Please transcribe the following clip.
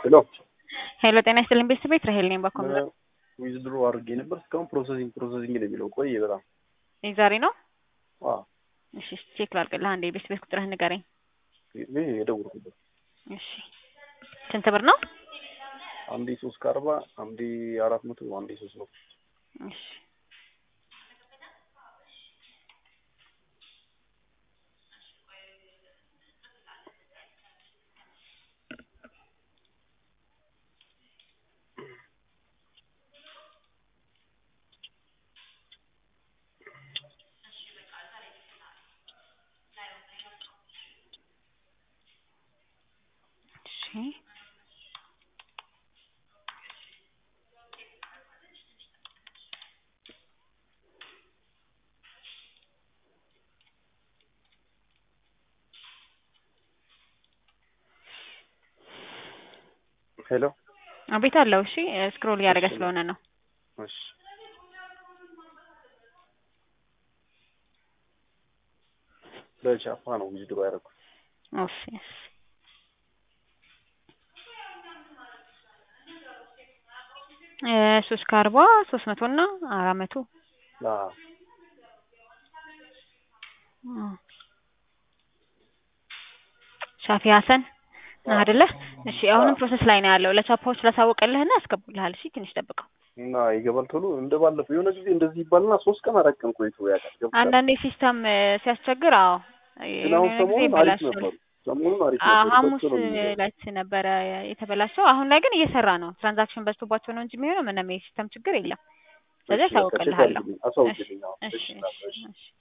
ሄሎ ሄሎ ጤና ይስጥልኝ ቤተሰብ ራሄል ነኝ ባኮም ዊዝድሮ አድርጌ ነበር እስካሁን ፕሮሰሲንግ ፕሮሰሲንግ ነው የሚለው ቆየ በጣም ዛሬ ነው አዎ እሺ ቼክ ላድርግልህ አንዴ ቤት ቤት ቁጥርህን ንገረኝ ይሄ የደወልኩበት እሺ ስንት ብር ነው አንዴ ሶስት ከአርባ አንዴ አራት መቶ አንዴ ሶስት መቶ እሺ እሺ ሄሎ አቤት አለው እሺ ስክሮል እያደረገ ስለሆነ ነው እሺ በቻፓ ነው ዊዝድሮ ያደረኩት ኦፍ እሺ እ ሶስት ከአርባ ሶስት መቶ እና አራት መቶ አዎ አ ሻፊ ሀሰን ነህ አይደለ? እሺ አሁንም ፕሮሰስ ላይ ነው ያለው። ለቻፓዎች ላሳውቅልህና ያስገቡልሃል። እሺ ትንሽ ጠብቀው። እና ይገባል ቶሎ እንደ ባለፈው የሆነ ጊዜ እንደዚህ ይባልና ሶስት ቀን አራት ቀን ቆይቶ ያውቃል ገብቶሻል አንዳንዴ ሲስተም ሲያስቸግር፣ አዎ ግን አሁን የሆነ ጊዜ ሰሞኑን አሪፍ ይበላሻል። ነበሩ ሰሞኑን አሪፍ አ ነበሩ ሐሙስ በቶሎ ነው የሚገባው። ዕለት ነበረ የተበላሸው። አሁን ላይ ግን እየሰራ ነው። ትራንዛክሽን በዝቶባቸው ነው እንጂ የሚሆነው ምንም የሲስተም ችግር የለም። ስለዚህ እሺ በቃ ቼክ አሳውቅልሃለሁ። አድርግልኝ አሳውቅልኝ አዎ እሺ እሺ እሺ እሺ እሺ